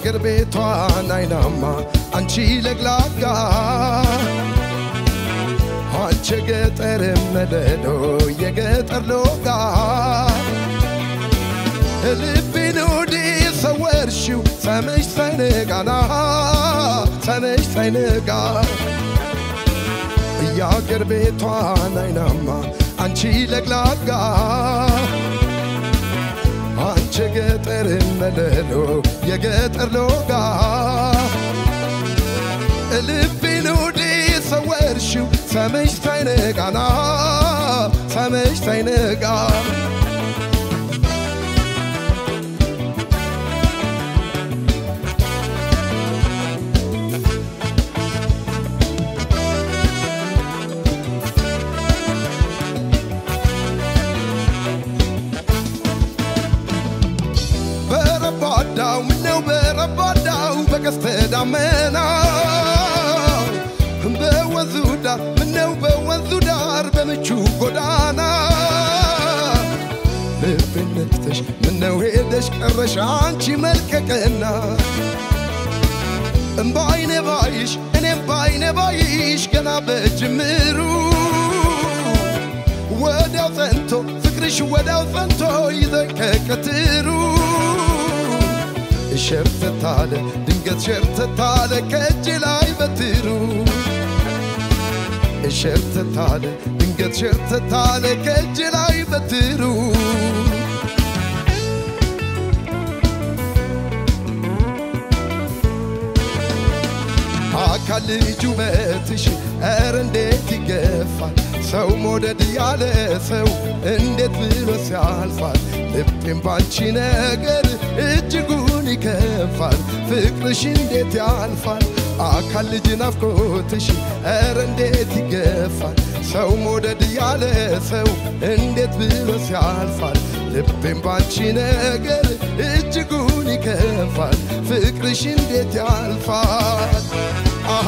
የአገር ቤቷን አይናማ አንቺ ለግላጋ አንቺ ገጠር መደዶ የገጠር ሎጋ ልቤን ወዲ ሰወርሽው ሰመሽ ሳይነጋና ሰመሽ ሳይነጋ የአገር ቤቷን አይናማ አንቺ ለግላጋ አንቺ ገጠር መለሎ የገጠር ሎጋ ልቤን ወዲ ሰወርሽው ሰመሽ ሳይነጋና ሰመሽ ሳይነጋ በረባዳው ምነው በረባዳው በቀስተ ደመና በወንዙ ዳር ምነው በወንዙ ዳር በምቹ ጎዳና ልቤን ነክተሽ ምነው ሄደሽ ቀረሽ አንቺ መልከቀና በአይኔ ባይሽ እኔም በአይኔ ባይሽ ገና በጅምሩ ወዲያው ጸንቶ ፍቅርሽ ወዲያው ጸንቶ ይዘን ከቀትሩ ሸርተታለ ድንገት ሸርተታለ ከእጅ ላይ በትሩ ሸርተታለ ድንገት ሸርተታለ ከእጅ ላይ በትሩ አካል ልጅ ውበትሽ ኧረ እንዴት ይገፋል ሰው መውደድ ያለ ሰው እንዴት ብሎ ሲያልፋል ልቤም ባንቺ ነገር እጅጉን ይከፋል ፍቅርሽ እንዴት ያልፋል አካል ልጅ ናፍቆትሽ ኧረ እንዴት ይገፋል ሰው መውደድ ያለ ሰው እንዴት ብሎ ሲያልፋል ልቤም ባንቺ ነገር እጅጉን ይከፋል ፍቅርሽ እንዴት ያልፋል አሃ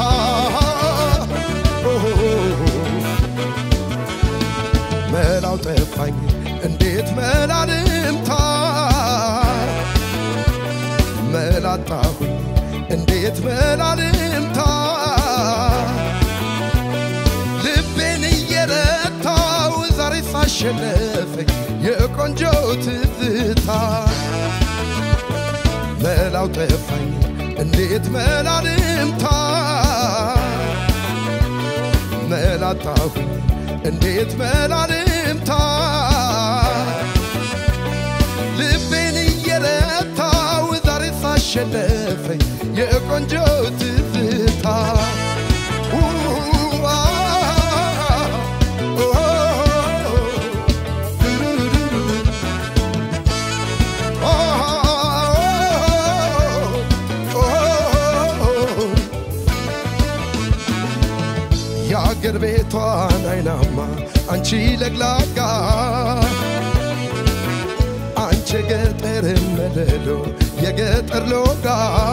መላው ጠፋኝ እንዴት መላልምታ መላጣሁኝ እንዴት መላልምታ ልቤን እየረታው ዛሬ ሳሸነፈኝ የቆንጆ ትዝታ መላው ጠፋኝ እንዴት መላልምታ መላጣሁኝ እንዴት መላልምታ ልቤን እየረታው ዛሬ ሳሸነፈኝ የቆንጆ ትዝታ የአገር ቤቷን አይናማ አንቺ ለግላጋ አንቺ ገጠር መለሎ የገጠር ሎጋ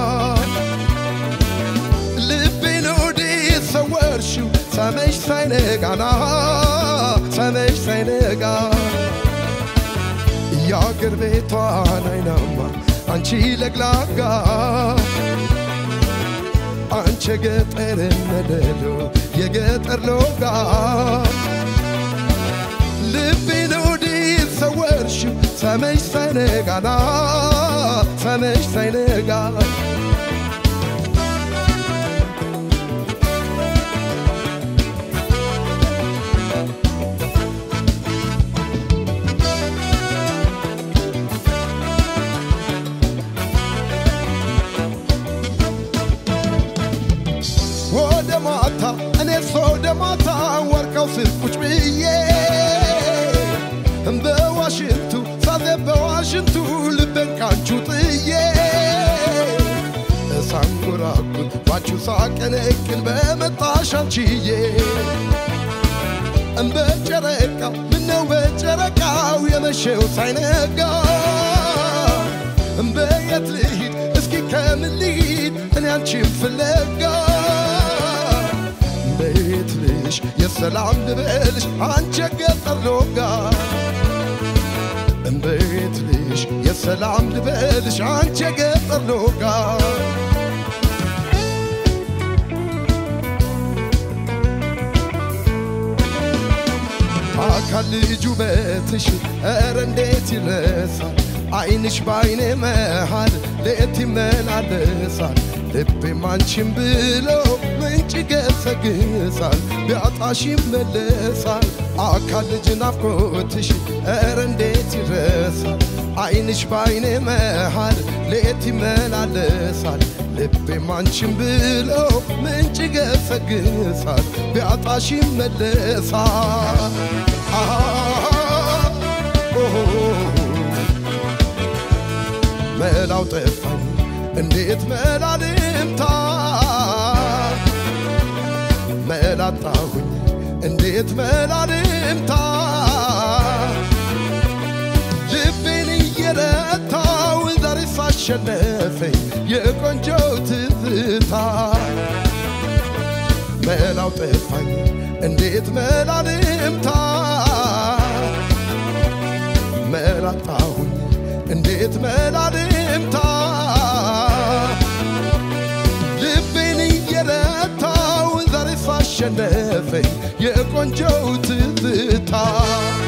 ልቤን ወዴት ሰወርሽው ሰመሽ ሳይነጋና ሰመሽ ሳይነጋ የአገር ቤቷን አይናማ አንቺ ለግላጋ አንቺ ገጠር መለሎ የገጠር ሎጋ ልቤን ወዴት ሰወርሽው ሰመሽ ሳይነጋና ሰመሽ ሳይነጋ ወደ ማታ እኔስ ወደ ማታ ወርቀው ስር ቁጭ ብዬ በዋሽንቱ ሳዜ በዋሽንቱ ልቤን ካንቹ ጥዬ ሳንጎራጉር ባችሁ ሳቀነቅን በመጣሽ አንቺዬ በጨረቃ ምነው በጨረቃው የመሸው ሳይነጋ በየት ልሂድ እስኪ ከምን ልሂድ እኔ አንቺን ፍለጋ በየት ልሽ የሰላም ልበልሽ አንቺ ገጠር ሎጋ በየት ልሽ ሰላም ልበልሽ አንቺ የገጠር ሎጋ አካል ልጅ ውበትሽ ኧረ እንዴት ይረሳል አይንሽ በአይኔ መሃል ሌት ይመላለሳል ልቤም አንቺን ብሎ ምንጭ ገሰግሳል ቢያጣሽ ይመለሳል አካል ልጅ ናፍቆትሽ ኧረ እንዴት ይረሳል አይንሽ በአይኔ መሃል ሌት ይመላለሳል ልቤም አንቺን ብሎ ምንጭ ገሰግሳል ቢያጣሽ ይመለሳል መላው ጠፋኝ እንዴት መላ ልምታ መላጣሁኝ እንዴት መላ ልምታ ልቤን እየረታው ዛሬ ሳሸነፈኝ የቆንጆው ትዝታ መላው ጠፋኝ እንዴት መላ ልምታ መላጣሁኝ እንዴት መላ ልምታ ልቤን እየረታው ዛሬ ሳሸነፈኝ የቆንጆው ትዝታ